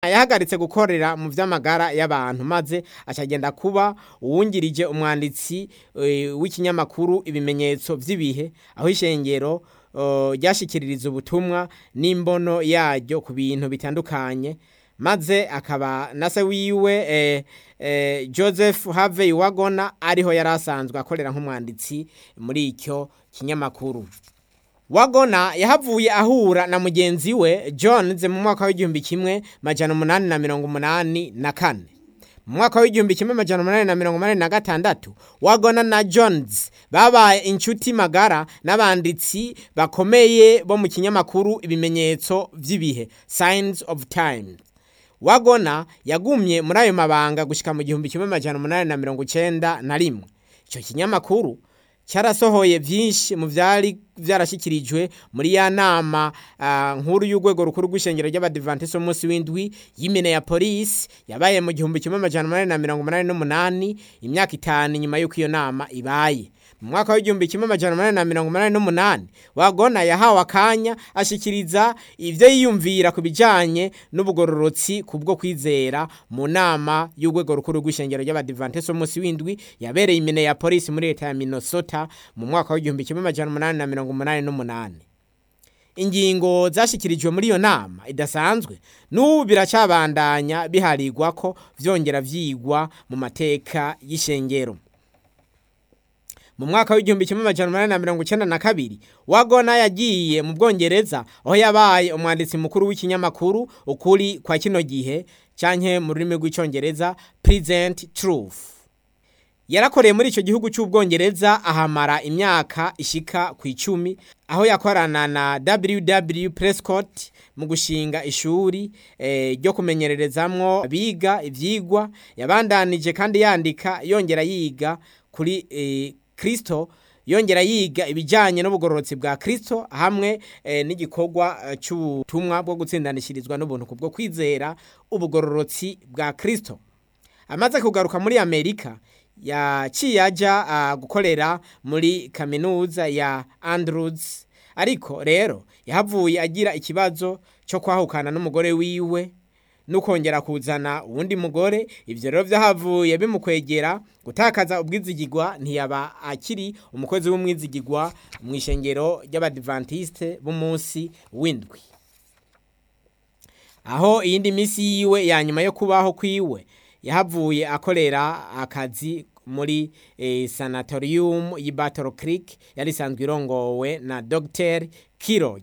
yahagaritse gukorera mu vy'amagara y'abantu maze acagenda kuba uwungirije umwanditsi eh, w'ikinyamakuru ibimenyetso vy'ibihe aho ishengero eh, ryashikiririza ubutumwa n'imbono yaryo ku bintu bitandukanye maze akaba na se wiwe eh, eh, Joseph Harvey Wagona ariho yari asanzwe akorera nk'umwanditsi muri icyo kinyamakuru Wagona yahavuye ahura na mugenzi we Jones mu mwaka w'igihumbi kimwe majana umunani na mirongo umunani na kane mu mwaka w'igihumbi kimwe majana umunani na mirongo umunani na gatandatu Wagona na Jones babaye inshuti magara n'abanditsi bakomeye bo mu kinyamakuru ibimenyetso vy'ibihe Signs of Times Wagona yagumye muri ayo mabanga gushika mu gihumbi kimwe majana umunani na mirongo icenda na rimwe ico kinyamakuru cyarasohoye byinshi mu byari byarashyikirijwe muri ya nama ah, nkuru y'urwego rukuru rw'ishengero ry'abadivantisiti umunsi w'indwi y'imene ya polisi yabaye mu gihumbi kimwe amajana umunani na mirongo umunani n'umunani imyaka itanu nyuma y'uko iyo nama ibaye mu mwaka w'igihumbi kimwe amajana umunani na mirongo umunani n'umunani wagona yahawe akanya ashikiriza ibyo yiyumvira ku bijyanye n'ubugororotsi ku bwo kwizera mu nama y'urwego rukuru rw'ishengero ry'abadivantisiti umunsi w'indwi yabereye imene ya polisi muri leta ya minnesota mu mwaka w'igihumbi kimwe amajana umunani na mirongo umunani n'umunani ingingo zashikirijwe muri iyo nama idasanzwe n'ubu biracabandanya biharirwa ko vyongera vyigwa mu mateka y'ishengero mu mwaka w'igihumbi kimwe amajana umunani na mirongo icenda na kabiri wagona yagiye mu bwongereza aho yabaye umwanditsi mukuru w'ikinyamakuru ukuri kwa kino gihe canke mu rurimi rw'icongereza present truth yarakoreye muri icyo gihugu cy'ubwongereza ahamara imyaka ishika ku icumi aho yakorana na ww prescott mu gushinga ishuri eh, ryo kumenyererezamwo abiga ivyigwa yabandanije kandi yandika yongera yiga kuri eh, kristo yongera yiga ibijyanye n'ubugororotsi bwa kristo hamwe eh, n'igikorwa eh, cy'ubutumwa bwo gutsindanishirizwa n'ubuntu kubwo kwizera ubugororotsi bwa kristo amaze kugaruka muri amerika yaciye ajya uh, gukorera muri kaminuza ya Andrews ariko rero yahavuye agira ikibazo cyo kwahukana n'umugore wiwe nukongera kuzana uwundi mugore ivyo rero vyahavuye bimukwegera gutakaza ubwizigirwa ntiyaba akiri umukozi w'umwizigirwa mu ishengero ry'abadivantiste b'umunsi w'indwi aho iyindi misi yiwe ya nyuma yo kubaho kwiwe yahavuye akorera akazi muri eh, sanatorium y'i Battle Creek yari isanzwe irongowe na Dr. Kirog.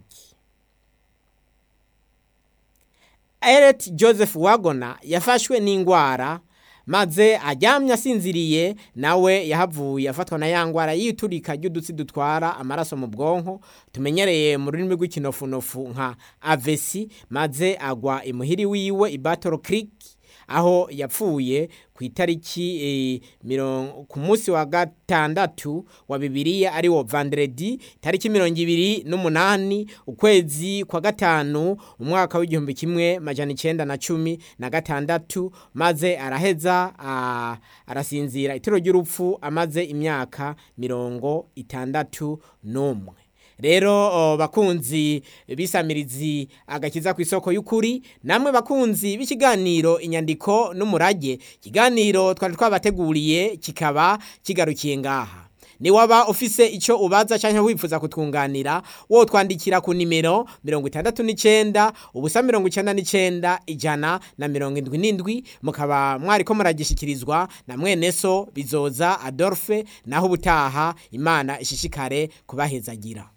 Eret Joseph Wagona yafashwe n'ingwara maze aryamye asinziriye nawe yahavuye afatwa na ya ngwara yiturika ry'udutsi dutwara amaraso mu bwonko tumenyereye mu rurimi rw'ikinofunofu nka avesi maze agwa imuhiri wiwe i Battle Creek aho yapfuye ku itariki e, ku munsi wa gatandatu wa bibiliya ari wo vandredi tariki mirongo ibiri n'umunani ukwezi kwa gatanu umwaka w'igihumbi kimwe majana icenda na cumi na gatandatu maze araheza a, arasinzira itiro ry'urupfu amaze imyaka mirongo itandatu n'umwe rero bakunzi bisamirizi agakiza ku isoko y'ukuri namwe bakunzi b'ikiganiro inyandiko n'umurage ikiganiro twari twabateguriye kikaba kigarukiye ngaha ni waba ufise icyo ubaza cyangwa wifuza kutwunganira wo twandikira ku nimero mirongo itandatu n'icyenda ubusa mirongo icyenda n'icyenda ijana na mirongo indwi n'indwi mukaba mwari ko muragishikirizwa na mwene so bizoza adolphe naho ubutaha imana ishishikare kubahezagira